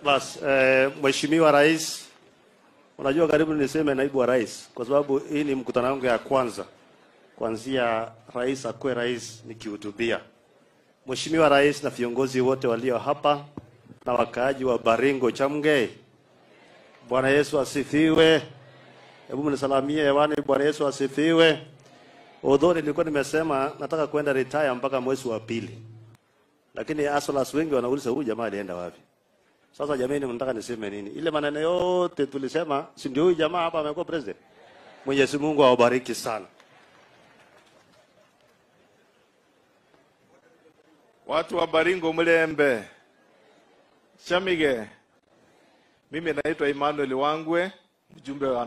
Bas, eh, Mheshimiwa Rais, unajua karibu niseme naibu wa rais, kwa sababu hii ni mkutano wangu ya kwanza kuanzia rais akuwe rais nikihutubia. Mheshimiwa Rais na viongozi wote walio hapa na wakaaji wa Baringo Chamgei, Bwana Yesu asifiwe. Hebu mnisalamie hewani, Bwana Yesu asifiwe. Although nilikuwa nimesema nataka kwenda retire mpaka mwezi wa pili, lakini asolas wengi wanauliza huyu jamaa alienda wapi? Sasa jamani, mnataka niseme nini? Ile maneno yote tulisema, si ndio huyu jamaa hapa amekuwa president? Mwenyezi Mungu awabariki sana. Watu wa Baringo Mlembe, Chamige, mimi naitwa Emmanuel Wangwe, mjumbe wa